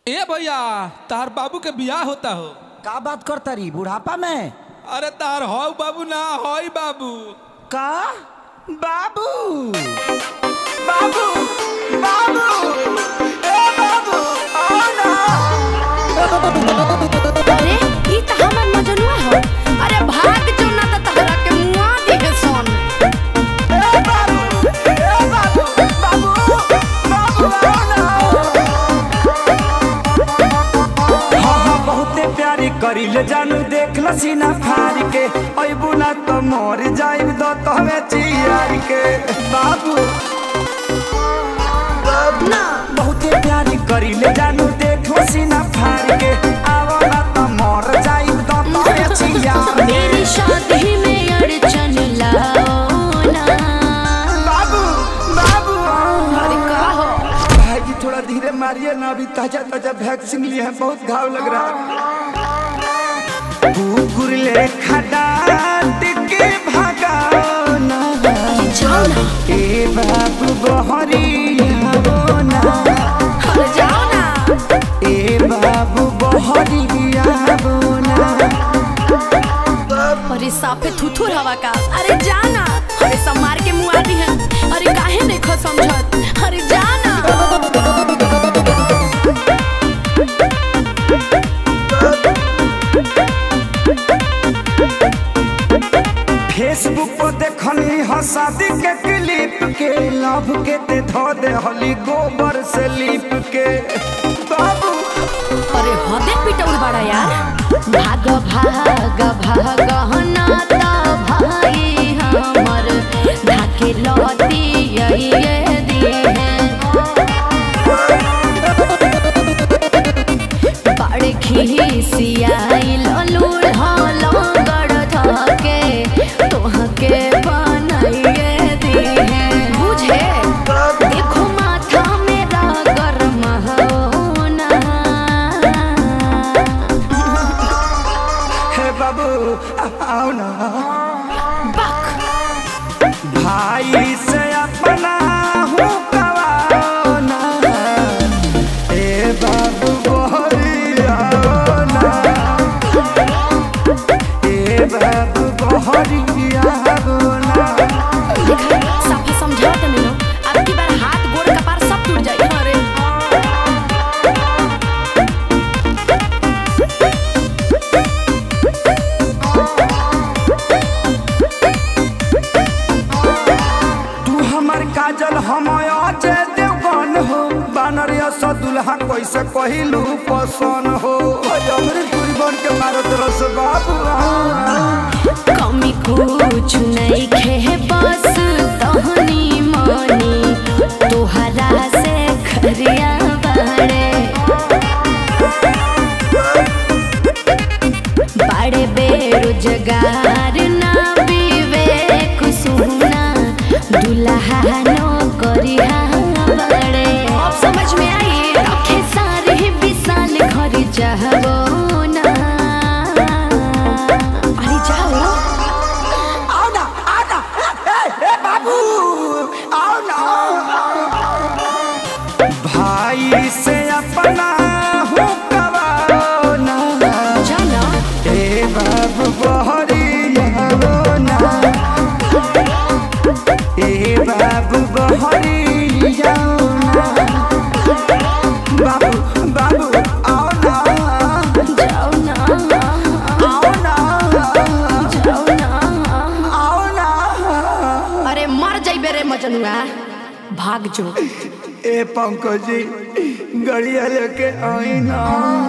ए भैया तार बाबू के बियाह होता हो का बात करता रही बुढ़ापा में अरे तार हौ बाबू ना हई बाबू का बाबू बाबू बाबू ए बाबू आओ ना अरे ई त हमर मजनुआ हो अरे भाग जो ना त तहरा के मुआ दिहे सन ए बाबू ए बाबू बाबू बाबू आओ ना हाँ हाँ बहुते प्यारी करिले जानू देख ल सीना फाड़ के अइबू ना तो मर जाइब दो तहवे चियार के बाबू ना बहुते प्यारी करिले जानू देख ल सीना फाड़ के आवो ना तो मर जाइब दो तहवे चियार के मेरी शादी में अड़चन लाओ ना बाबू बाबू अरे का हो भाई जी थोड़ा धीरे मारिए ना अभी ताजा ताजा वैक्सीन लिए हैं बहुत घाव लग रहा है कुकुर ले खडाट के भगाओ ना जाओ ना ए बाबू बहरिया ना अरे जाओ ना ए बाबू बहरिया ना अरे साफे थुथुर हवा का अरे जाना अरे सब मार के मुआ दी है अरे काहे नहीं खो समझत अरे जाना फेसबुक पर देखनी ह शादी के क्लिप के लव के ते धो दे हली गोबर से लिप के बाबू अरे हदे पिटौल बड़ा यार भाग भाग भाग ना त भाई हमर ढाके लती ये दिए बड़े खिसियाई ललूर लंगड़ धके तोहके बनाइए दिए बुझे देखो माथा मेरा गरम होना हे बाबू आओ ना बक भाई से अपना हूँ कवाओ ना ए बाबू बहरिया ना ए बाबू बहरिया ना देखा साफा समझाओ तनी नो अब की बार हाथ गोड़ कपार सब टूट जाई अरे तू हमर काजल हम अजय देवगन हो बानरिया सा दुल्हा कैसे कहिलू पसन हो अमृत पूरी बन के मारत रस बाबू कमी कुछ नहीं खे बस तहनी मनी तोहरा से खरिया बड़े बड़े बेरोजगार ना विवेक सुना दुल्हा नो करिया बड़े अब समझ में आई रखे सारे विशाल घर जाबो ना अरे जाओ आओ ना आओ ना ए, ए बाबू आओ ना भाई से अपना हूँ कवाओ ना जाना ए बाबू बहरिया ना ए बाबू बहरिया ना बाबू बाबू आओ ना जाओ ना आओ ना जाओ ना आओ ना अरे मर जाइबे रे मजनुआ भाग जो ए पंकज जी गड़िया लेके आई ना